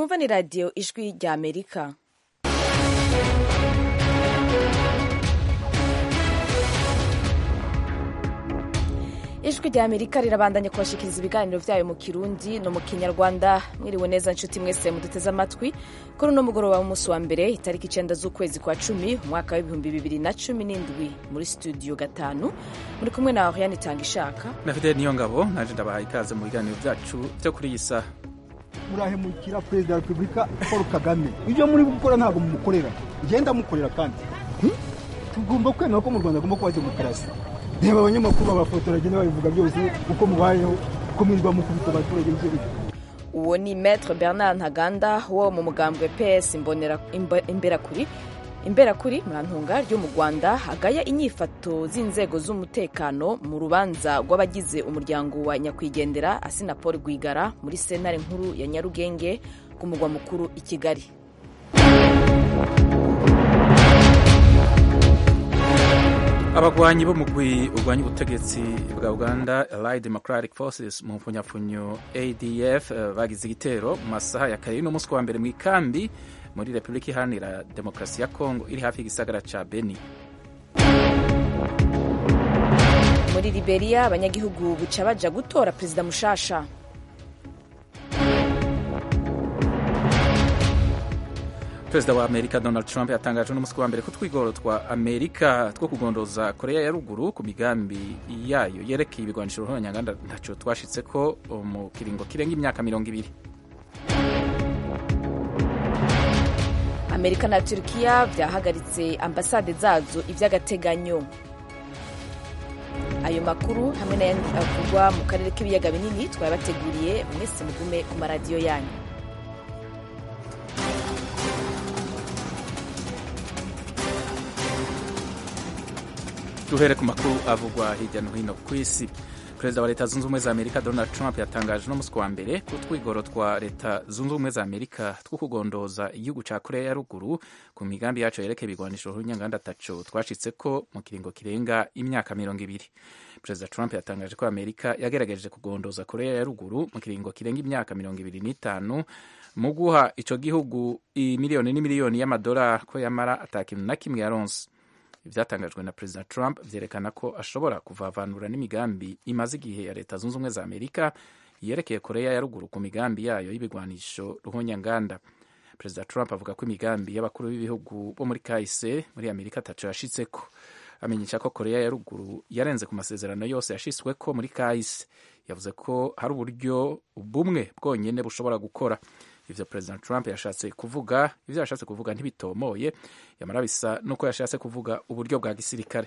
mwumva ni radiyo ijwi rya amerika ijwi rya amerika rirabandanya kubashikiriza ibiganiro byayo mu kirundi no mu kinyarwanda mwiriwe neza nshuti mwese muduteze amatwi kuri uno mugoroba w'umunsi wa mbere itariki icenda z'ukwezi kwa cumi umwaka w'ibihumbi bibiri na cumi n'indwi muri studio gatanu muri kumwe na oriane itanga ishaka na fideli niyo ngabo naje ndabahaye ikaze mu biganiro byacu byo kuri iyi saha murahemukira perezida wa repubulika paul kagame ibyo muri gukora ntabwo mumukorera ngenda mukorera kandi tugomba kwemera ko mu rwanda agomba kuba demokarasi reba abanyamakuru babafotora bagenda babivuga byose uko mubayeho uko mwirirwa mukubita abaturage ibyo bihe uwo ni maître bernard ntaganda wo mu mugambwe ps imberakuri imberakuri murantunga ryo mu rwanda agaya inyifato z'inzego z'umutekano mu rubanza rw'abagize umuryango wa nyakwigendera asina paul rwigara muri sentare nkuru ya nyarugenge ku mugwa mukuru i kigali abagwanyi b'umugwi urwanya ubutegetsi bwa uganda allied democratic forces mu mfunyapfunyo adf bagize igitero mu masaha ya kare n'umunsi wa mbere mu ikambi muri repubulika iharanira demokarasi ya kongo iri hafi y'igisagara ca beni muri liberia abanyagihugu buca baja gutora perezida mushasha perezida wa amerika donald trump yatangaje n'umunsi wa mbere ko twigoro twa amerika two kugondoza korea ya ruguru ku migambi yayo yerekeye ibigwanisho ruhonyanganda ntaco twashitse ko mu kiringo kirenga imyaka mirongo ibiri amerika na turkiya byahagaritse ambasade zazo iby'agateganyo ayo makuru hamwe n'ayandi avugwa mu karere k'ibiyaga binini twabateguriye mwese mugume ku maradiyo yanyu duhere ku makuru avugwa hirya no hino ku isi perezida wa leta zunze ubumwe za amerika donald trump yatangaje no musi wa mbere ko twigoro twa leta zunze ubumwe za amerika two kugondoza igihugu ca korea ya ruguru ku migambi yaco yerekeye ibigwanisho runyanganda taco twashitse ko mu kiringo kirenga imyaka mirongo ibiri perezida trump yatangaje ko amerika yagerageje kugondoza korea ya ruguru mu kiringo kirenga imyaka mirongo ibiri n'itanu mu guha ico gihugu imiliyoni n'imiliyoni y'amadolari ko yamara ata kintu na kimwe yaronse ibyatangajwe na perezida trump byerekana ko ashobora kuvavanura n'imigambi imaze igihe ya leta zunze ubumwe za amerika yerekeye korea ya ruguru ku migambi yayo y'ibigwanisho ruhonyanganda perezida trump avuga ko imigambi y'abakuru b'ibihugu bo muri kahise muri amerika ataco yashitseko amenyesha ko korea ya ruguru yarenze ku masezerano yose yashyizweko muri kahise yavuze ko hari uburyo bumwe bwonyene bushobora gukora ivyo perezida trump yashatse kuvuga ivyo yashatse kuvuga ntibitomoye yamara bisa nuko yashatse kuvuga uburyo bwa gisirikare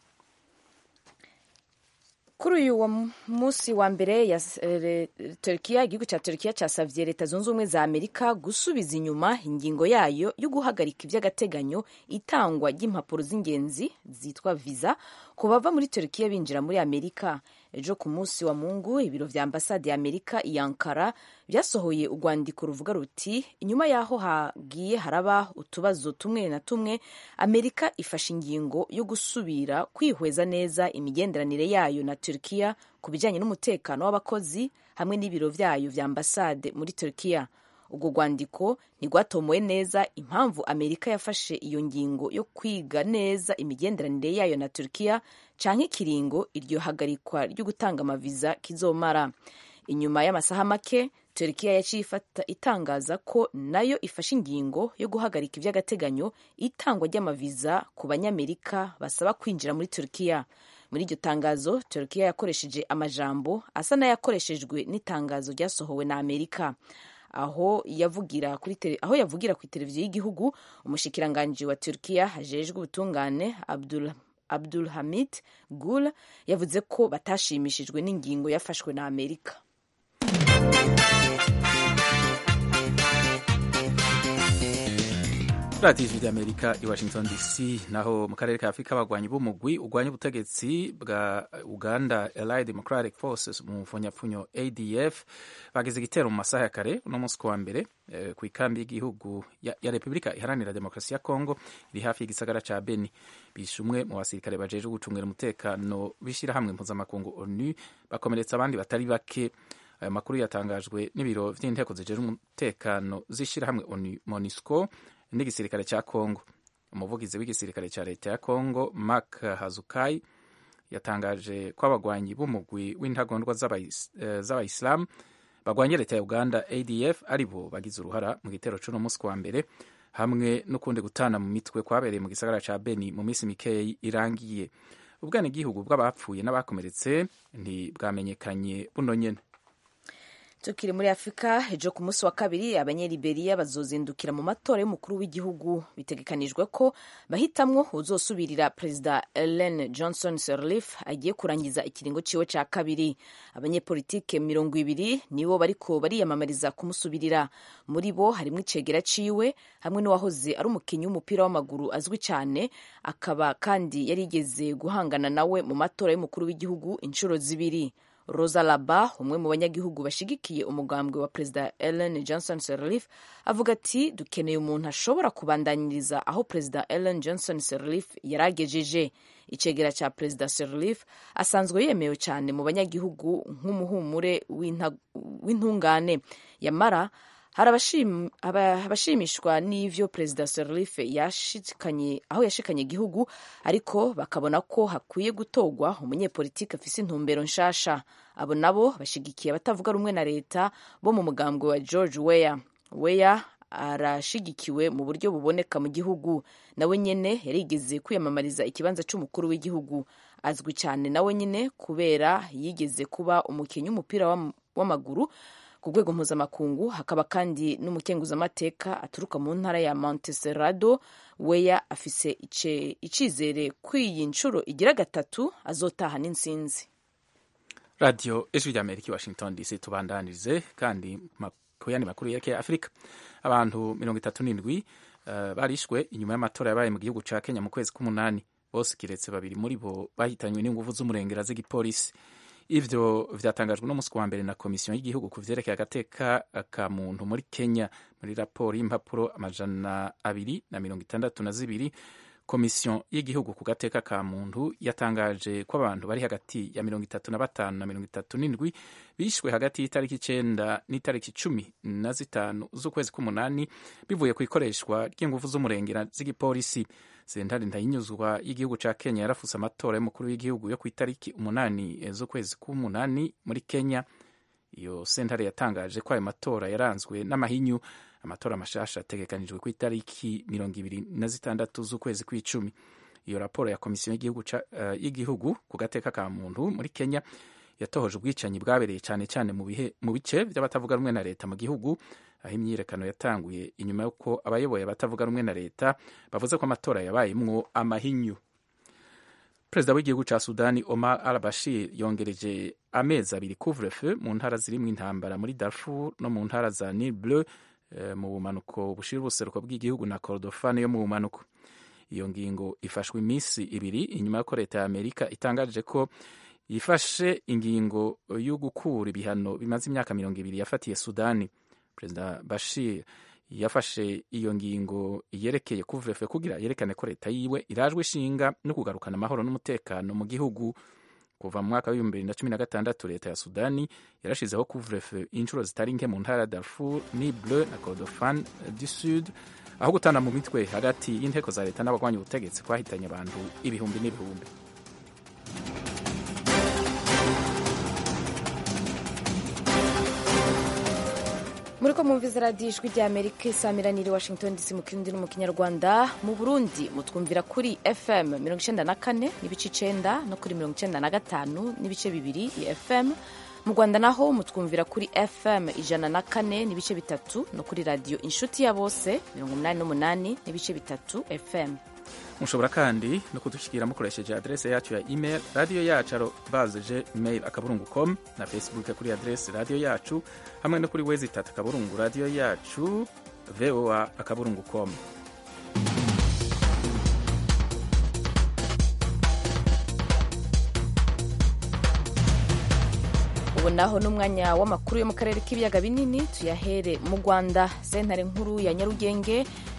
kuri uyu wa munsi wa mbere ya turkiya igihugu cya turkiya cyasavye leta zunze ubumwe za amerika gusubiza inyuma ingingo yayo yo guhagarika iby'agateganyo itangwa ry'impapuro z'ingenzi zitwa viza ku bava muri turkiya binjira muri amerika ejo ku munsi wa mungu ibiro vya ambasade ya amerika i ankara byasohoye urwandiko ruvuga ruti inyuma y'aho hagiye haraba utubazo tumwe na tumwe amerika ifashe ingingo yo gusubira kwihweza neza imigenderanire yayo na turkiya ku bijyanye n'umutekano w'abakozi hamwe n'ibiro vyayo vya ambasade muri turkiya urwo rwandiko ntirwatomowe neza impamvu amerika yafashe iyo ngingo yo kwiga neza imigenderanire yayo na turkiya canke ikiringo iryo hagarikwa ryo gutanga amaviza kizomara inyuma y'amasaha make turkiya yaciye ifata itangaza ko nayo ifashe ingingo yo guhagarika iby'agateganyo itangwa ry'amaviza ku banyamerika basaba kwinjira muri turkiya muri iryo tangazo turkiya yakoresheje amajambo asa n'ayakoreshejwe n'itangazo ryasohowe na amerika aho yavugira kuri tele, aho yavugira ku televiziyo y'igihugu umushikiranganji wa Turkiya hajejwe ubutungane Abdul Abdul Hamid Gul yavuze ko batashimishijwe n'ingingo yafashwe na Amerika. radiyo ijwi ry'amerika i washington dc naho mu karere ka afurika abagwanyi b'umugwi urwanya ubutegetsi bwa uganda allied democratic forces mu mfunyapfunyo adf bagize igitero mu masaha ya kare uno munsi ku wa mbere eh, ku ikambi y'igihugu ya, ya repubulika iharanira demokarasi ya kongo iri hafi y'igisagara ca beni bishe umwe mu basirikare bajejwe gucungira umutekano b'ishyirahamwe mpuzamakungu onu bakomeretsa abandi batari bake aya makuru yatangajwe n'ibiro vy'inteko zijejwe umutekano z'ishirahamwe monisco n'igisirikare ca congo umuvugizi w'igisirikare ca leta ya congo mark hazukai yatangaje ko abagwanyi b'umugwi w'intagondwa z'abayisilamu bagwanye leta ya uganda adf aribo bagize uruhara mu gitero c'uno musi wa mbere hamwe n'ukundi gutana mu mitwe kwabereye mu gisagara ca beni mu minsi mikeyi irangiye ubwenegihugu bw'abapfuye n'abakomeretse ntibwamenyekanye buno nyene tukiri muri afurika ejo ku munsi wa kabiri abanyeliberiya bazozindukira mu matora y'umukuru w'igihugu bitegekanijwe ko bahitamwo uzosubirira perezida ellen johnson sirleaf agiye kurangiza ikiringo ciwe ca kabiri abanyepolitike mirongo ibiri nibo bariko bariyamamariza kumusubirira muri bo harimwo icegera ciwe hamwe n'uwahoze ari umukinyi w'umupira w'amaguru azwi cyane akaba kandi yarigeze guhangana nawe mu matora y'umukuru w'igihugu inshuro zibiri rosa laba umwe mu banyagihugu bashigikiye umugambwe wa perezida ellen johnson sirleaf avuga ati dukeneye umuntu ashobora kubandanyiriza aho perezida ellen johnson sirleaf yaragejeje icegera cya perezida sirleaf asanzwe yemewe cyane mu banyagihugu nk'umuhumure w'intungane yamara hari abashimishwa n'ivyo perezida sirleaf yashikanye aho yashikanye igihugu ariko bakabona ko hakwiye gutorwa umunyepolitiki afise intumbero nshasha abo nabo bashigikiye abatavuga rumwe na leta bo mu mugambwe wa george weya weya arashigikiwe mu buryo buboneka mu gihugu nawe nyene yarigeze kwiyamamariza ikibanza c'umukuru w'igihugu azwi cyane nawe nyene kubera yigeze kuba umukinnyi w'umupira w'amaguru ku rwego mpuzamakungu hakaba kandi n'umukenguzamateka aturuka mu ntara ya monteserrado weya afise icizere kw'iyi nshuro igira gatatu azotaha n'intsinzi radiyo ijwi ry'amerika i washington dc tubandanirize kandi ku yandi makuru yerekeye afurika abantu mirongo itatu n'indwi uh, barishwe inyuma y'amatora yabaye mu gihugu ca kenya mu kwezi k'umunani bose kiretse babiri muri bo bahitanywe n'inguvu z'umurengera z'igipolisi ivyo vyatangajwe no musi wa mbere na komisiyo y'igihugu ku vyerekeye agateka ka muntu muri kenya muri raporo y'impapuro amajana abiri na mirongo itandatu na zibiri komisiyo y'igihugu ku gateka ka muntu yatangaje ko abantu bari hagati ya mirongo itatu na batanu na mirongo itatu n'indwi bishwe hagati y'itariki icenda n'itariki cumi na zitanu z'ukwezi k'umunani bivuye ku ikoreshwa ry'inguvu z'umurengera z'igipolisi sentare ntayinyuzwa y'igihugu ca kenya yarafuse amatora y'umukuru w'igihugu yo ku itariki umunani z'ukwezi k'umunani muri kenya iyo sentare yatangaje ko ayo matora yaranzwe n'amahinyu amatora mashasha ategekanijwe ku itariki mirongo ibiri na zitandatu z'ukwezi kw'icumi iyo raporo ya komisiyo y'igihugu uh, y'igihugu ku gateka ka muntu muri kenya yatohoje ubwicanyi bwabereye cyane cyane mu bice by'abatavuga rumwe na leta mu gihugu aho imyiyerekano yatanguye inyuma y'uko abayoboye abatavuga rumwe na leta bavuze ko amatora yabayemwo amahinyu perezida w'igihugu ca sudani omar al bashir yongereje amezi abiri couvre-feu mu ntara zirimwo intambara muri darfur no mu ntara za nil bleu mu bumanuko bushira ubuseruko bw'igihugu na kordofani yo mu bumanuko iyo ngingo ifashwe iminsi ibiri inyuma y'uko leta ya amerika itangaje ko yifashe ingingo yo gukura ibihano bimaze imyaka mirongo ibiri yafatiye sudani perezida bashir yafashe iyo ngingo yerekeye kuvurefe kugira yerekane ko leta yiwe irajwe ishinga no kugarukana amahoro n'umutekano mu gihugu kuva mu mwaka w'ibihumbi bibiri na cumi na gatandatu leta ya sudani yarashizeho kuvurefe inshuro zitari nke mu ntara ya darfur ni bleu na kordofan du sud aho gutana mu mitwe hagati y'inteko za leta n'abagwanya ubutegetsi kwahitanye abantu ibihumbi n'ibihumbi muri ko mwumviza radiyo ijwi rya amerika isamiraniye washington dc mu kirundi no mu kinyarwanda mu burundi mutwumvira kuri fm mirongo icyenda na kane n'ibice icenda no kuri mirongo icyenda na gatanu n'ibice bibiri ya fm mu rwanda naho mutwumvira kuri fm ijana na kane n'ibice bitatu no kuri radiyo inshuti ya bose mirongo umunani n'umunani n'ibice bitatu fm mushobora kandi no kudushyikira mukoresheje adrese yacu ya email radiyo yacu arobaze mail akaburungu com na facebook kuri adrese radiyo yacu hamwe no kuri wezi itatu akaburungu radiyo yacu voa akaburungu com ubu naho n'umwanya w'amakuru yo mu karere k'ibiyaga binini tuyahere mu rwanda sentare nkuru ya nyarugenge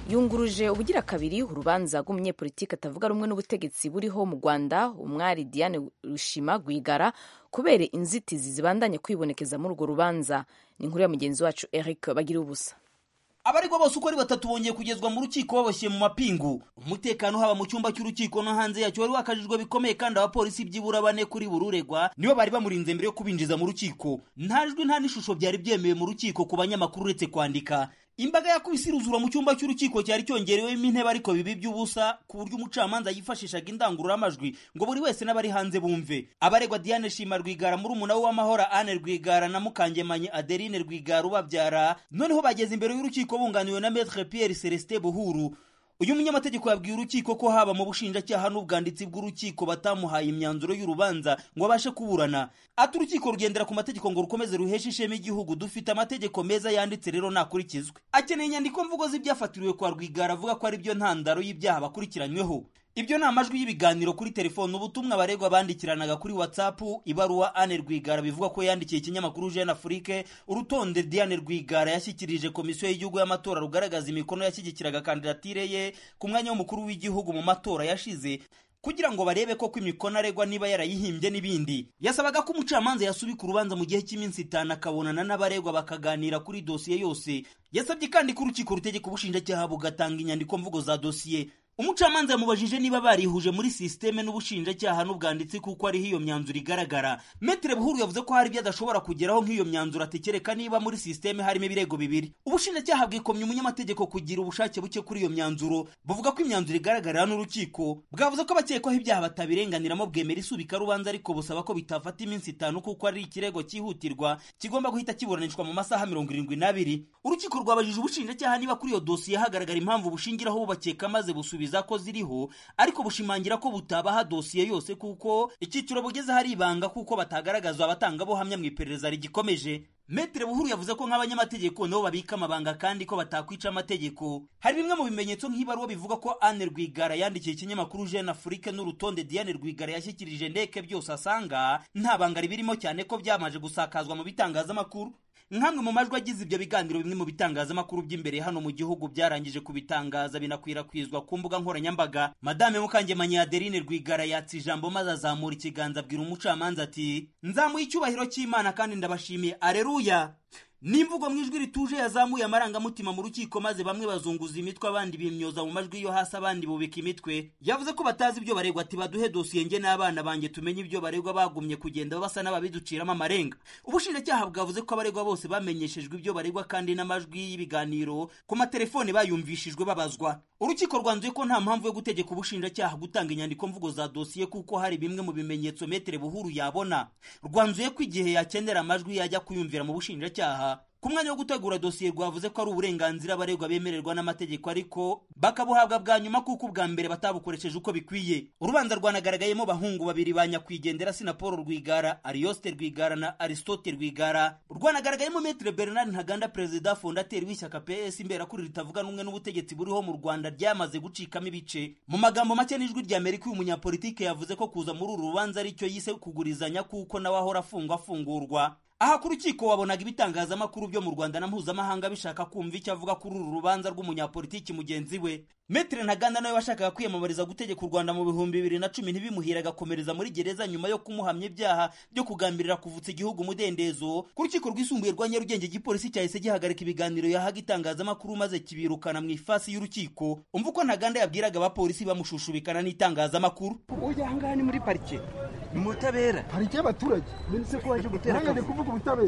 yunguruje ubugira kabiri urubanza rw'umunyepolitiki atavuga rumwe n'ubutegetsi buriho mu rwanda umwari diane rushima rwigara kubera inzitizi zibandanye kwibonekeza muri urwo rubanza ni inkuru ya mugenzi wacu eric bagira ubusa abaregwa bose uko ari batatu bongeye kugezwa mu rukiko baboshye mu mapingu umutekano haba mu cyumba cy'urukiko no hanze yacyo wari wakajijwe bikomeye kandi abapolisi byibura bane kuri buri uregwa nibo bari bamurinze mbere yo kubinjiza mu rukiko nta jwi nta n'ishusho byari byemewe mu rukiko ku banyamakuru uretse kwandika imbaga yakubise iruzura mu cyumba cy'urukiko cyari cyongerewemo intebe ariko bibi by'ubusa ku buryo umucamanza yifashishaga indangururamajwi ngo buri wese n'abari hanze bumve abaregwa diane shima rwigara muri umuna we w'amahoro ane rwigara na mukangemanyi adeline rwigara ubabyara noneho bageze imbere y'urukiko bunganiwe na metre pierre celestin buhuru uyu munyamategeko yabwiye urukiko ko haba mu bushinjacyaha n'ubwanditsi bw'urukiko batamuhaye imyanzuro y'urubanza ngo abashe kuburana ati urukiko rugendera ku mategeko ngo rukomeze ruheshe ishema igihugu dufite amategeko meza yanditse rero nakurikizwe akeneye inyandiko mvugo z'ibyafatiriwe kwa rwigara avuga ko ari byo ntandaro y'ibyaha bakurikiranyweho ibyo ni amajwi y'ibiganiro kuri telefone ubutumwa abaregwa bandikiranaga kuri whatsapp ibaruwa ane rwigara bivuga ko yandikiye ikinyamakuru jeune afrique urutonde diane rwigara yashyikirije komisiyo y'igihugu y'amatora rugaragaza imikono yashyigikiraga kandidatire ye ku mwanya w'umukuru w'igihugu mu matora yashize kugira ngo barebe koko imikono aregwa niba yarayihimbye n'ibindi yasabaga ko umucamanza yasubika urubanza mu gihe cy'iminsi itanu akabonana n'abaregwa bakaganira kuri dosiye yose yasabye kandi ko urukiko rutegeka ubushinjacyaha bugatanga inyandiko mvugo za dosiye umucamanza yamubajije niba barihuje muri sisiteme n'ubushinjacyaha n'ubwanditsi kuko ariho iyo myanzuro igaragara metere buhuru yavuze ko hari ibyo adashobora kugeraho nk'iyo myanzuro atekereka niba muri sisiteme harimo ibirego bibiri ubushinjacyaha bwikomye umunyamategeko kugira ubushake buke kuri iyo myanzuro buvuga ko imyanzuro igaragarira n'urukiko bwavuze ko abakekwaho ibyaha batabirenganiramo bwemera isubika rubanza ariko busaba ko bitafata iminsi itanu kuko ari ikirego cyihutirwa kigomba guhita kiburanishwa mu masaha mirongo irindwi n'abiri urukiko rwabajije ubushinjacyaha niba kuri iyo dosiye hagaragara impamvu bushingiraho bubakeka maze busubiza ko ziriho ariko bushimangira ko butabaha dosiye yose kuko icyiciro bugeze hari ibanga kuko batagaragazwa abatangabuhamya mu iperereza rigikomeje Metre Buhuru yavuze ko nk'abanyamategeko nabo babika amabanga kandi ko batakwica amategeko hari bimwe mu bimenyetso nk'ibaruwa bivuga ko Anne Rwigara yandikiye ikinyamakuru Jeune Afrique n'urutonde Diane Rwigara yashyikirije ndeke byose asanga nta banga ribirimo cyane ko byamaje gusakazwa mu bitangazamakuru nk'amwe mu majwi agize ibyo biganiro bimwe mu bitangazamakuru by'imbere hano mu gihugu byarangije kubitangaza binakwirakwizwa ku mbuga nkoranyambaga madame mukangemanyi adeline rwigara yatse ijambo maze azamura ikiganza abwira umucamanza ati nzamuye icyubahiro cy'imana kandi ndabashimiye areruya n'imvugo mu ijwi rituje yazamuye amarangamutima mu rukiko maze bamwe bazunguza imitwe abandi bimyoza mu majwi yo hasi abandi bubika imitwe yavuze ko batazi ibyo baregwa ati baduhe dosiye nge n'abana banjye tumenye ibyo baregwa bagumye kugenda basa n'ababiduciramo amarenga ubushinjacyaha bwavuze ko abaregwa bose bamenyeshejwe ibyo baregwa kandi n'amajwi y'ibiganiro ku matelefone bayumvishijwe babazwa urukiko rwanzuye ko nta mpamvu yo gutegeka ubushinjacyaha gutanga inyandiko mvugo za dosiye kuko hari bimwe mu bimenyetso metere buhuru yabona rwanzuye ko igihe yakenera amajwi yajya kuyumvira mu bushinjacyaha ku mwanya wo gutegura dosiye rwavuze ko ari uburenganzira abaregwa bemererwa n'amategeko ariko bakabuhabwa bwa nyuma kuko ubwa mbere batabukoresheje uko bikwiye urubanza rwanagaragayemo bahungu babiri ba nyakwigendera sina paul rwigara ariyoste rwigara na aristote rwigara rwanagaragayemo metre bernard ntaganda perezida fondateri w'ishyaka ps imberakuri ritavuga n'umwe n'ubutegetsi buriho mu rwanda ryamaze gucikamo ibice mu magambo make n'ijwi rya amerika uyu munyapolitike yavuze ko kuza muri uru rubanza aricyo yise kugurizanya kuko nawe ahora afungwa afungurwa aha ku rukiko wabonaga ibitangazamakuru byo mu rwanda na mpuzamahanga bishaka kumva icyo avuga kuri uru rubanza rw'umunyapolitiki mugenzi we metere ntaganda nawe washakaga kwiyamamariza gutegeka u rwanda mu bihumbi bibiri na cumi ntibimuhira agakomereza muri gereza nyuma yo kumuhamya ibyaha byo kugambirira kuvutsa igihugu umudendezo ku rukiko rwisumbuye rwa nyarugenge igipolisi cyahise gihagarika ibiganiro yahaga itangazamakuru maze kibirukana mu ifasi y'urukiko umva uko ntaganda yabwiraga abapolisi bamushushubikana n'itangazamakuru ujya ahangaha ni muri parike ni mu butabera parike y'abaturage mbese ko waje gutera nanjye ndi akavuyo kuvuga ubutabera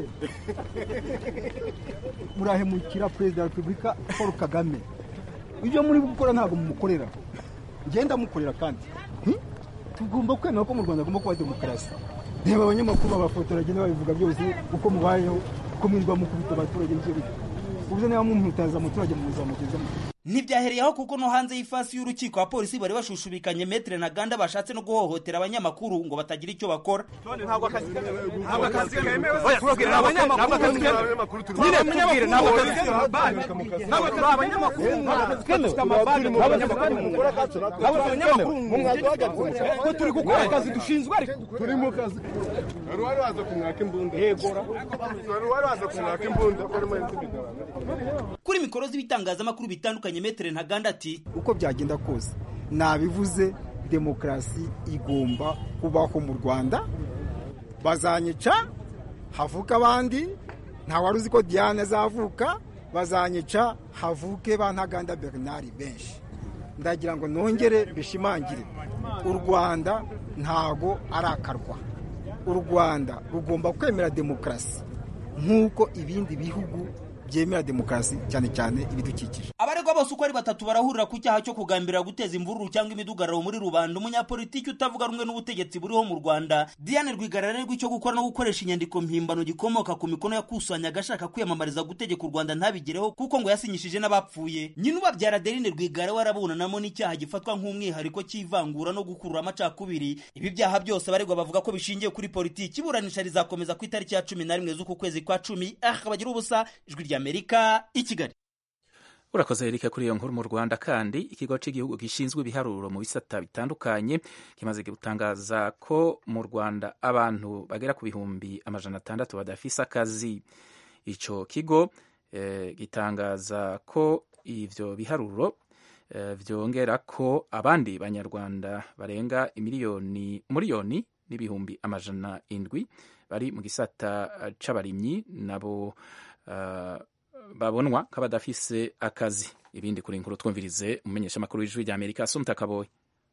murahemukira perezida wa repubulika paul kagame ibyo muri gukora ntabwo mumukorera ngenda mukorera kandi Hmm? tugomba kwemera ko mu rwanda agomba kuba demokarasi reba abanyamakuru babafotora bagenda babivuga byose uko mubayeho uko mwirwa mukubita abaturage n'ibyo bita ubuze niba mumutaza umuturage muzamugezamo ntibyahereyeho kuko no hanze y'ifasi y'urukiko abapolisi bari bashushubikanye metere na ganda bashatse no guhohotera abanyamakuru ngo batagira icyo bakora ntabwo akazi kemewe tubabwire ntabwo akazi kemewe nyine tubwire ntabwo akazi kemewe ntabwo turi abanyamakuru dufite amabare mu banyamakuru ntabwo turi abanyamakuru ko turi gukora akazi dushinzwe ariko turi mu kazi wari wari waza kumwaka imbunda yegora wari wari waza kumwaka imbunda ko arimo yitubigabana kuri mikoro z'ibitangazamakuru bitandukanye metere ntaganda ati uko byagenda kose nabivuze demokarasi igomba kubaho mu rwanda bazanyica havuka abandi wari uzi ko diane azavuka bazanyica havuke ba ntaganda bernard benshi ndagira ngo nongere bishimangire u rwanda ntago ari akarwa u rwanda rugomba kwemera demokarasi nk'uko ibindi bihugu byemera demokarasi cyane cyane ibidukikije abaregwa bose uko ari batatu barahurira ku cyaha cyo kugambirira guteza imvururu cyangwa imidugararo muri rubanda umunyapolitiki utavuga rumwe n'ubutegetsi buriho mu rwanda diane rwigara arerwa icyo gukora no gukoresha inyandiko mpimbano gikomoka ku mikono yakusanyaga ashaka kwiyamamariza gutegeka u rwanda ntabigereho kuko ngo yasinyishije n'abapfuye nyina ubabyara adeline rwigara we arabunanamo n'icyaha gifatwa nk'umwihariko cy'ivangura no gukurura amacakubiri ibi byaha byose abaregwa bavuga ko bishingiye kuri politiki iburanisha rizakomeza ku itariki ya cumi na rimwe z'uku kwezi kwa cumi aha bagira ubusa ijwi rya amerika i kigali urakoze erika kuri iyo nkuru mu rwanda kandi ikigo cy'igihugu gishinzwe ibiharuro mu bisata bitandukanye kimaze gutangaza ko mu rwanda abantu bagera ku bihumbi amajana atandatu badafise akazi icyo kigo eh, gitangaza ko ivyo biharuro eh, vyongera ko abandi banyarwanda barenga imiliyoni miliyoni n'ibihumbi amajana indwi bari mu gisata c'abarimyi nabo uh, babonwa nk'abadafise akazi ibindi kuri inkuru twumvirize umumenyeshamakuru w'ijwi rya amerika asumta kaboyi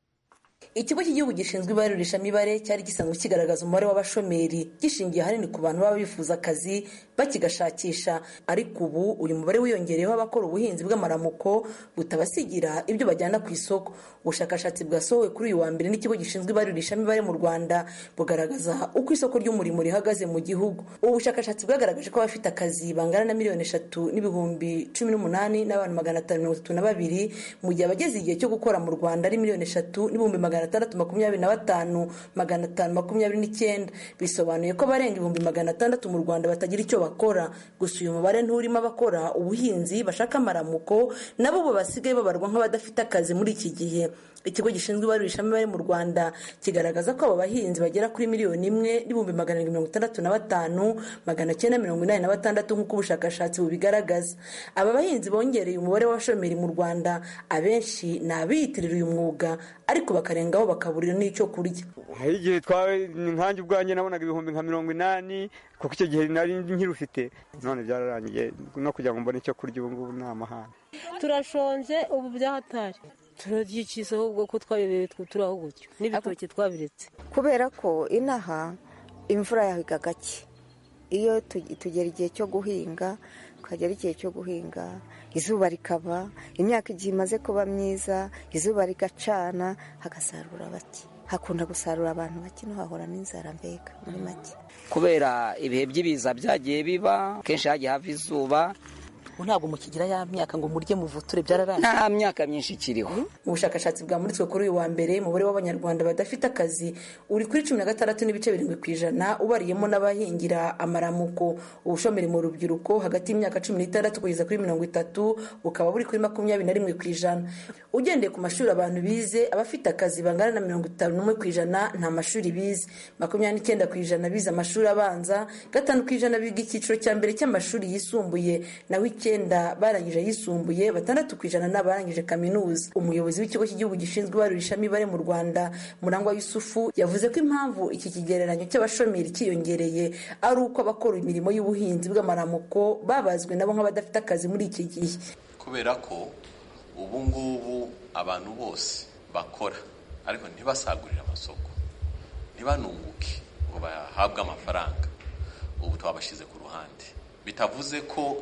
ikigo cy'igihugu gishinzwe ibarurishamibare cyari gisanzwe kigaragaza umubare w'abashomeri gishingiye ahanini ku bantu baba bifuza akazi bakigashakisha ariko ubu uyu mubare wiyongereyeho abakora ubuhinzi bw'amaramuko butabasigira ibyo bajyana ku isoko ubushakashatsi bwasohowe kuri uyu wa mbere n'ikigo gishinzwe ibarurishamibare mu rwanda bugaragaza uko isoko ry'umurimo rihagaze mu gihugu ubu bushakashatsi bwagaragaje ko abafite akazi bangana na miliyoni eshatu n'ibihumbi cumi n'umunani n'abantu magana atanu mirongo itatu na babiri mu gihe abageze igihe cyo gukora mu rwanda ari miliyoni eshatu n'ibihumbi magana atandatu makumyabiri na batanu magana atanu makumyabiri n'icyenda bisobanuye ko abarenga ibihumbi magana atandatu mu rwanda batagira icyo bakora gusa uyu mubare nturimo abakora ubuhinzi bashaka amaramuko nabo bo basigaye babarwa nk'abadafite akazi muri iki gihe ikigo gishinzwe ibarurishamibare mu rwanda kigaragaza ko abo bahinzi bagera kuri miliyoni imwe n'ibihumbi magana arindwi mirongo itandatu na batanu magana cyenda mirongo inani na batandatu nk'uko ubushakashatsi bubigaragaza aba bahinzi bongereye umubare w'abashomeri mu rwanda abenshi ni abiyitirira uyu mwuga ariko bakarengaho bakaburira n'icyo kurya hari igihe twawe nkanjye ubwanjye nabonaga ibihumbi nka mirongo inani kuko icyo gihe nari nkirufite none byararangiye no kugira ngo mbone icyo kurya ubu ngubu ni amahane turashonje ubu byahatari turabyikiza ahubwo ko twabibereye turaho gutyo n'ibitoki twabiretse kubera ko inaha imvura yahiga gake iyo tugera igihe cyo guhinga tukagera igihe cyo guhinga izuba rikaba imyaka igihe imaze kuba myiza izuba rigacana hagasarura bake hakunda gusarura abantu bake no hahora n'inzara mbega muri make kubera ibihe by'ibiza byagiye biba kenshi hagiye hava izuba ntabwo mukigira ya myaka ngo murye muvuture byararangiye nta myaka myinshi ikiriho ubushakashatsi bwamuritswe kuri uyu wa mbere umubare w'abanyarwanda badafite akazi uri kuri cumi na gatandatu n'ibice birindwi ku ijana ubariyemo n'abahingira amaramuko ubushomeri mu rubyiruko hagati y'imyaka cumi n'itandatu kugeza kuri mirongo itatu bukaba buri kuri makumyabiri na rimwe ku ijana ugendeye ku mashuri abantu bize abafite akazi bangana na mirongo itanu n'umwe ku ijana nta mashuri bize makumyabiri n'icyenda ku ijana bize amashuri abanza gatanu ku ijana biga icyiciro cya mbere cy'amashuri yisumbuye naho icyenda barangije ayisumbuye batandatu ku ijana n'abarangije kaminuza umuyobozi w'ikigo cy'igihugu gishinzwe ibarurishamibare mu rwanda murangwa yusufu yavuze ko impamvu iki kigereranyo cy'abashomeri cyiyongereye ari uko abakora imirimo y'ubuhinzi bw'amaramuko babazwe nabo nk'abadafite akazi muri iki gihe kubera ko ubu ngubu abantu bose bakora ariko ntibasagurire amasoko ntibanunguke ngo bahabwe amafaranga ubu twabashyize ku ruhande bitavuze ko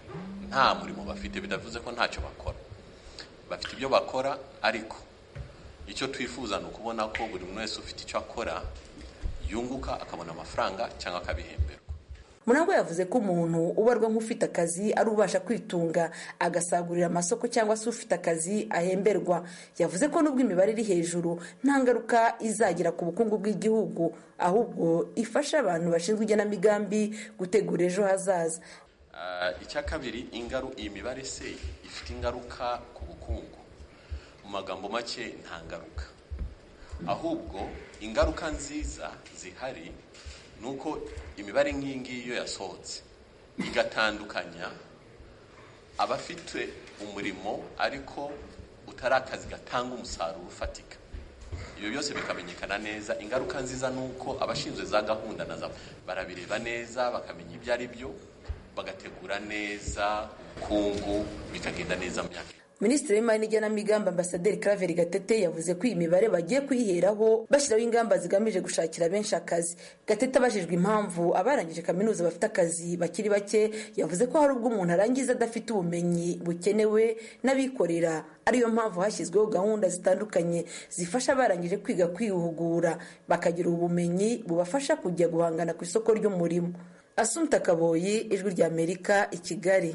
nta murimo bafite bidavuze ko ntacyo bakora bafite ibyo bakora ariko icyo twifuza ni ukubona ko buri muntu wese ufite icyo akora yunguka akabona amafaranga cyangwa akabihemberwa murangwa yavuze ko umuntu ubarwa nk'ufite akazi ari ubasha kwitunga agasagurira amasoko cyangwa se ufite akazi ahemberwa yavuze ko nubwo imibare iri hejuru nta ngaruka izagira ku bukungu bw'igihugu ahubwo ifasha abantu bashinzwe igenamigambi gutegura ejo hazaza icya kabiri iyi mibare se ifite ingaruka ku bukungu mu magambo make nta ngaruka ahubwo ingaruka nziza zihari ni uko imibare nk'iyi ngiyi iyo yasohotse igatandukanya abafite umurimo ariko utari akazi gatanga umusaruro ufatika ibyo byose bikamenyekana neza ingaruka nziza ni uko abashinzwe za gahunda na za barabireba neza bakamenya ibyo ari byo bagategura neza ubukungu bikagenda neza mu myaka minisitiri w'imari n'igenamigambi ambasaderi Claver gatete yavuze ko iyi mibare bagiye kuyiheraho bashyiraho ingamba zigamije gushakira benshi akazi gatete abajijwe impamvu abarangije kaminuza bafite akazi bakiri bake yavuze ko hari ubwo umuntu arangiza adafite ubumenyi bukenewe n'abikorera ariyo mpamvu hashyizweho gahunda zitandukanye zifasha abarangije kwiga kwihugura bakagira ubumenyi bubafasha kujya guhangana ku isoko ry'umurimo asumta kaboyi ijwi ry'amerika i kigali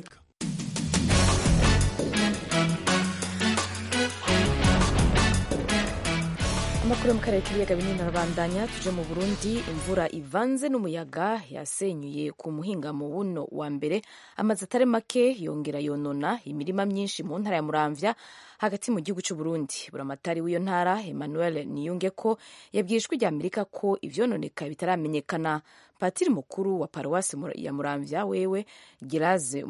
amakuru yo mu karere k'ibiyaga binini arabandanya tuje mu burundi imvura ivanze n'umuyaga yasenyuye ku muhingamo wuno wa mbere amazu atari make yongera yonona imirima myinshi mu ntara ya muramvya hagati mu gihugu cy'u Burundi buramatari w'iyo ntara Emmanuel Niyunge ko yabwiye ijwi rya Amerika ko ivyononeka bitaramenyekana patiri mukuru wa paruwasi ya muramvya wewe Giraze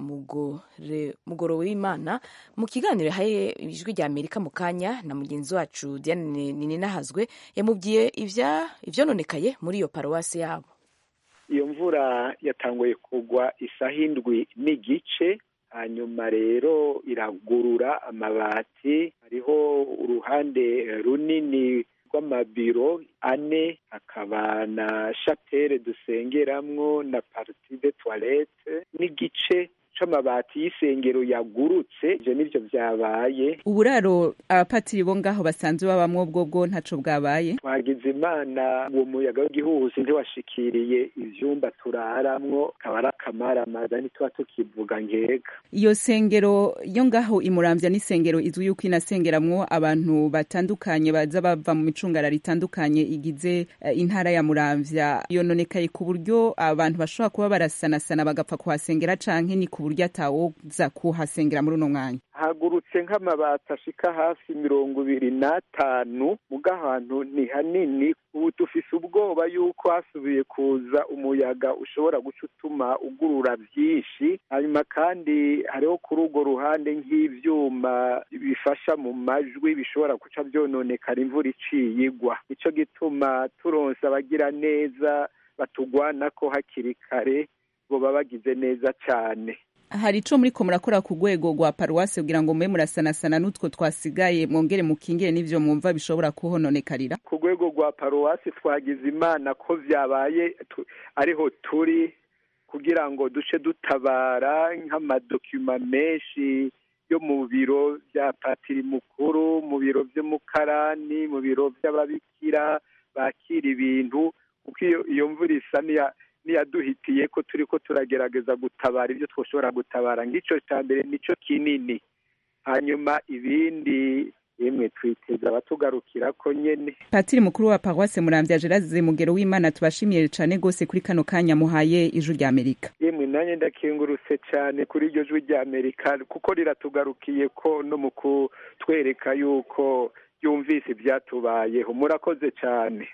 mugoro w'Imana mu kiganiro yahaye ijwi rya Amerika mu kanya na mugenzi wacu Diane Nininahazwe yamubwiye ivya ivyononekaye muri iyo paruwasi yabo iyo mvura yatanguye kugwa isaha indwi n'igice hanyuma rero iragurura amabati hariho uruhande runini rw'amabiro ane hakaba na shapere dusengeramwo na parti de toilette n'igice c'amabati y'isengero yagurutse ivyo nivyo vyabaye uburaro abapatiri bo ngaho basanzwe babamwo bwo bwo ntaco bwabaye twagize imana uwo muyaga w'igihuhusi ntiwashikiriye ivyumba turaramwo kaba ari akamaramaza ntituba tukivuga nkeka iyo sengero yo ngaho imuramvya n'isengero izwi yuko inasengeramwo abantu batandukanye baza bava mu micungararo itandukanye igize uh, intara ya muramvya yononekaye ku buryo abantu bashobora kuba barasanasana bagapfa kuhasengera canke ni ku buryo atawoza kuhasengera muri uno mwanya hagurutse nk'amabati ashika hafi mirongo ibiri n'atanu muga ahantu ni hanini ubu dufise ubwoba yuko hasubiye kuza umuyaga ushobora guca utuma ugurura byinshi hanyuma kandi hariho kuri urwo ruhande nk'ivyuma bifasha mu majwi bishobora guca vyononekara imvura iciye igwa nico gituma turonse abagira neza batugwanako hakiri kare boba bagize neza cane hari ico muriko murakora ku rwego rwa paruwasi kugira ngo mube murasanasana n'utwo twasigaye mwongere mukingire n'ivyo mwumva bishobora kuhononekarira ku rwego rwa paruwasi twagize imana ko vyabaye ariho turi kugira ngo duce dutabara nk'amadokima menshi yo mu biro vya patiri mukuru mu biro vy'umukarani mu biro vy'ababikira bakira ibintu kuko iyo mvura isa niyaduhitiye ko turi ko turagerageza gutabara ibyo twoshobora gutabara ng'ico ca mbere nico kinini hanyuma ibindi yemwe twiteza abatugarukira ko nyene patiri mukuru wa paruwase muramvya gerase mugero w'imana tubashimiye cane gose kuri kano kanya muhaye ijwi rya amerika yemwe nanjye ndakengurutse cane kuri iryo jwi rya amerika kuko riratugarukiye ko no mu kutwereka yuko yumvise ivyatubayeho murakoze cane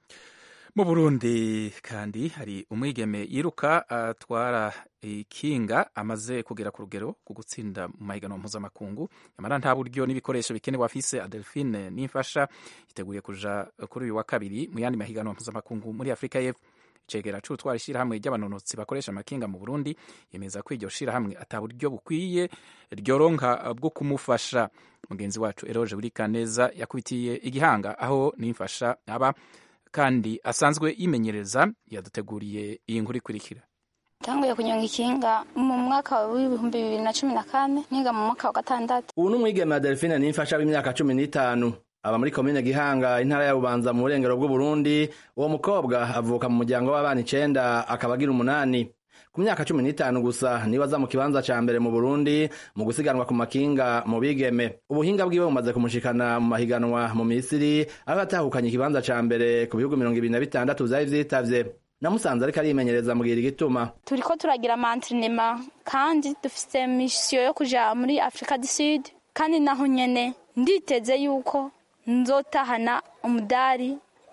mu burundi kandi hari umwigeme yiruka atwara ikinga amaze kugera ku rugero rwo gutsinda mu mahiganwa mpuzamakungu nyamara nta buryo n'ibikoresho bikenewe afise adelphine n'imfasha yiteguye kuja kuri uyu wa kabiri mu yandi mahiganwa mpuzamakungu muri afurika y'epfo icegera c'utwara ishirahamwe ry'abanonotsi bakoresha amakinga mu burundi yemeza ko iryo shirahamwe ata buryo bukwiye ryoronka bwo kumufasha mugenzi wacu eroje burikaneza yakubitiye igihanga aho n'imfasha aba kandi asanzwe yimenyereza yaduteguriye iyi nkuru ikurikira tanguye kunyonga ikinga mu mwaka w'ibihumbi bibiri na cumi na kane niga mu mwaka wa gatandatu ubu ni umwigeme wa delphine n'imfasha w'imyaka cumi n'itanu aba muri komine gihanga intara ya bubanza mu burengero bw'uburundi uwo mukobwa avuka mu muryango w'abana icenda akaba agira umunani ku myaka cumi n'itanu gusa niwe aza mu kibanza ca mbere mu burundi mu gusiganwa ku makinga mu bigeme ubuhinga bwiwe bumaze kumushikana mu mahiganwa mu misiri aho yatahukanye ikibanza ca mbere ku bihugu mirongo ibiri na bitandatu vyari vyitavye namusanze ariko arimenyereza mbwira igituma turiko turagira amantrenema kandi dufise misiyo yo kuja muri afurika du sud kandi naho nyene nditeze yuko nzotahana umudari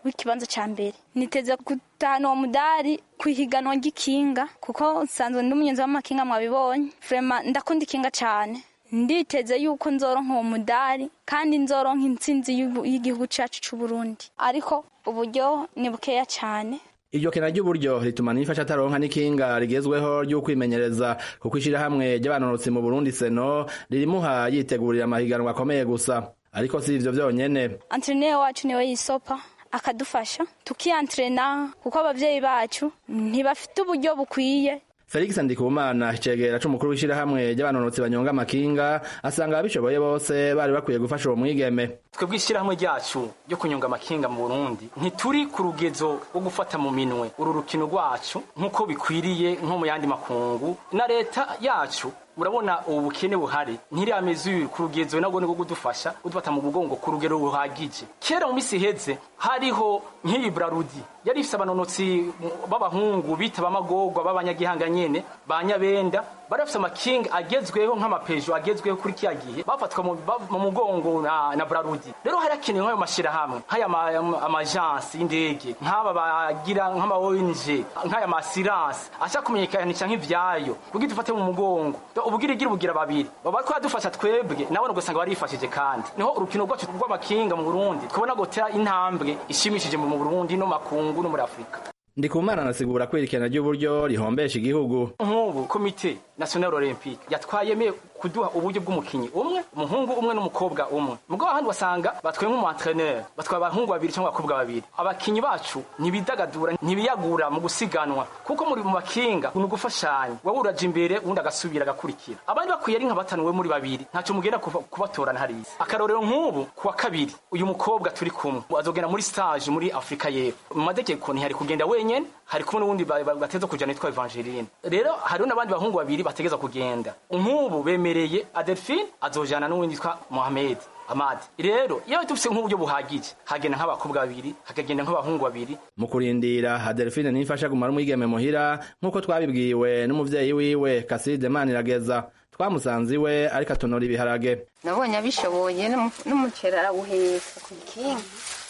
w'ikibanza cya mbere niteze gutahana uwo mudari ku ihiganwa ry'ikinga kuko nsanzwe ndi umunyonzi w'amakinga mwabibonye vrema ndakunda ikinga cyane nditeze yuko nzoronka uwo mudari kandi nzoronka intsinzi y'ubu- y'igihugu cyacu cy'u Burundi ariko uburyo ni bukeya cyane iryo kena ry'uburyo rituma n'ifasha ataronka n'ikinga rigezweho ry'ukwimenyereza kuko ishirahamwe ry'abanonotsi mu Burundi seno ririmuha yitegurira amahiganwa akomeye gusa ariko si ivyo vyonyene antreneri wacu niwe yisopa akadufasha tukiyantrena kuko abavyeyi bacu ntibafite uburyo bukwiye Felix Ndikumana icegera c'umukuru w'ishirahamwe ry'abanonotsi banyonga amakinga asanga ababishoboye bose bari bakwiye gufasha uwo mwigeme twebwe ishyirahamwe ryacu ryo kunyonga amakinga mu burundi ntituri ku rugezo rwo gufata mu minwe uru rukino rwacu nk'uko bikwiriye nko mu yandi makungu na leta yacu murabona ubu bukene buhari ntirameze ku rugezo nabwo ni rwo kudufasha udufata mu mugongo ku rugero ruhagije kera mu minsi iheze hariho nk'iyi brarudi yari ifise abanonotsi b'abahungu bita b'amagorwa b'abanyagihanga nyene ba nyabenda bari bafise amakinga agezweho nk'amapejo agezweho kuri kiya gihe bafatwa mu- ba- mu mugongo na, na brarudi rero hari hakenewe nk'ayo mashirahamwe nk'aya ma- ama- amajansi y'indege nk'aba bagira nk'ama ONG nk'aya masiranse ashaka kumenyekanisha nk'ivyayo kugira dufate mu mugongo ubugira igira ubugira babiri baba bariko badufasha twebwe nabone ugasanga barifashije kandi niho urukino rwacu rw'amakinga mu Burundi twabona gutera intambwe ishimishije mu Burundi no makungu no muri Afrika Ndikumana anasigura ko irikena ry'uburyo rihombesha igihugu nk'ubu komite national olympique yatwayemeye kuduha uburyo bw'umukinyi umwe umuhungu umwe n'umukobwa umwe mugabo ahandi wasanga batwaye nk'umuentreneur batwaye abahungu babiri cyangwa abakobwa babiri abakinyi bacu ntibidagadura ntibiyagura mu gusiganwa kuko muri mu makinga ni ugufashanya wowe uraja imbere uwundi agasubira agakurikira abandi bakwiye ari nka batanu we muri babiri ntacyo mugenda kuva- kubatorana hariya akarorero nk'ubu ku wa kabiri uyu mukobwa turi kumwe azogenda muri stage muri afurika y'epfo mu mategeko ntihari kugenda wenyene hari kumwe n'uwundi ba- ba- bateza kujana yitwa evangeline rero hariho n'abandi bahungu babiri bategeza kugenda nk'ubu bemereye adelphine azojana n'uwundi yitwa mohamed amadi rero iyo dufise nk'uburyo buhagije hagenda nk'abakobwa babiri hakagenda nk'abahungu babiri mu kurindira Adelphine nifasha gumara umwigeme muhira nk'uko twabibwiwe n'umuvyeyi wiwe Kaside Manirageza twamusanze iwe ariko atonora ibiharage nabonye abishoboye n'umu- n'umuceri arawuheka ku gikingi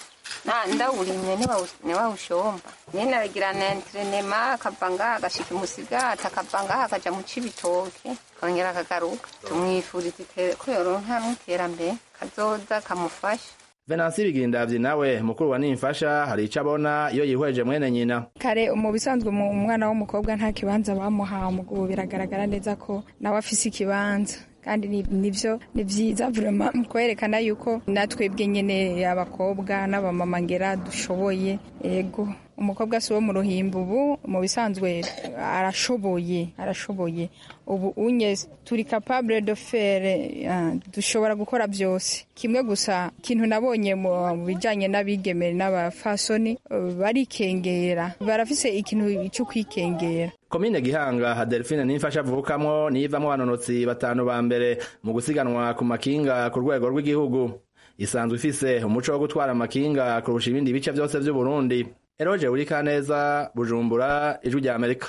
Na- ndawurimye nibawu- niwawushomba nyene aragira na entrenema akava ngaha agashika umusigati akava ngaha akaja mu cibitoke akongera akagaruka tumwifuriza ite- ko yoronka n'iterambere kazoza kamufasha Venansi Bigindavyi nawe mukuru wa Nimfasha hari ico abona iyo yihweje mwene nyina kare mu bisanzwe mu umwana w'umukobwa nta kibanza bamuhaye umugabo biragaragara neza ko nawe afise ikibanza kandi ni- nivyo ni vyiza vrema kwerekana yuko natwebwe nyene abakobwa n'abamama ngera dushoboye ego umukobwa si wo mu ruhimbi ubu mu bisanzwe arashoboye arashoboye ubu unye turi capable de faire ah, dushobora gukora byose kimwe gusa ikintu nabonye mu bijanye n'abigeme n'abafasoni eh, barikengera barafise ikintu cyo kwikengera Komine Gihanga Adelphine Nimfasha avukamwo niyivamwo abanonotsi batanu ba mbere mu gusiganwa ku makinga ku rwego rw'igihugu isanzwe ifise umuco wo gutwara amakinga kurusha ibindi bice vyose vy'u Burundi Eroje Urikaneza Bujumbura Ijwi rya Amerika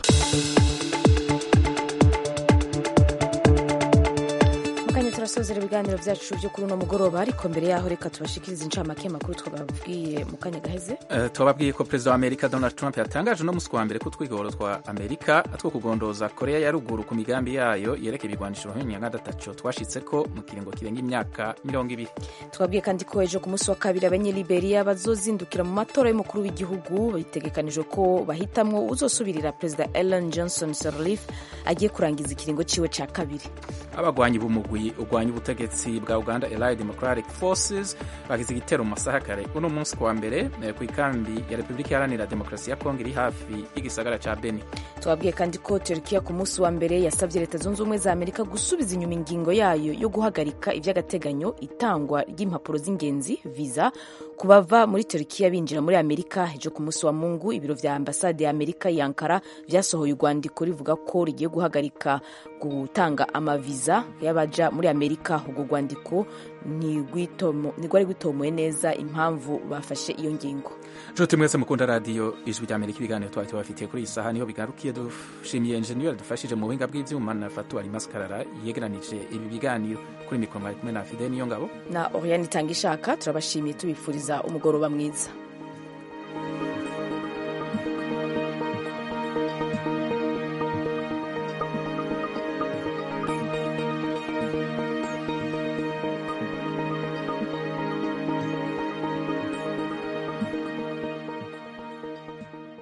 mukanya turasozera ibiganiro byacu byo kuri uno mugoroba ariko mbere yaho reka tubashikirize incamake makuru twababwiye mu kanya gaheze Eh, twababwiye ko perezida wa amerika donald trump yatangaje uno musi wa mbere ko utwigoro twa amerika two kugondoza korea ya ruguru ku migambi yayo yerekeye ibigwanisho nk'imyangadataco twashitseko mu kiringo kirenga imyaka mirongo ibiri twabwiye kandi ko ejo ku munsi wa kabiri abanyeliberia bazozindukira mu matora y'umukuru w'igihugu bitegekanijwe ko bahitamwo uzosubirira perezida ellen johnson sirleaf agiye kurangiza ikiringo ciwe ca kabiri abagwanyi b'umugwi ugwanya ubutegetsi bwa uganda allied democratic forces bagize igitero mu masaha kare uno munsi kuwa mbere eh, ku ikambi ya repubulika iharanira demokarasi ya kongo iri hafi y'igisagara ca beni twabwiye kandi ko turkiya ku munsi wa mbere yasabye leta zunze ubumwe za amerika gusubiza inyuma ingingo yayo yo guhagarika iby'agateganyo itangwa ry'impapuro z'ingenzi visa ku bava muri turkiya binjira muri amerika ejo ku munsi wa mungu ibiro vya ambasade ya amerika i ankara vyasohoye urwandiko rivuga ko rigiye guhagarika gutanga amaviza y'abaja muri amerika urwo rwandiko ntirwari rwitomoye neza impamvu bafashe iyo ngingo nshuti mwese mukunda radiyo ijwi rya amerika ibiganiro twari tubafitiye kuri iyi saha niho bigarukiye dushimiye enjeniyeri dufashije mu buhinga bw'ivyuma na fatuwari maskarara yegeranije ibi biganiro kuri mikoro mwari kumwe na fide niyo ngabo na oriane itanga ishaka turabashimiye tubifuriza umugoroba mwiza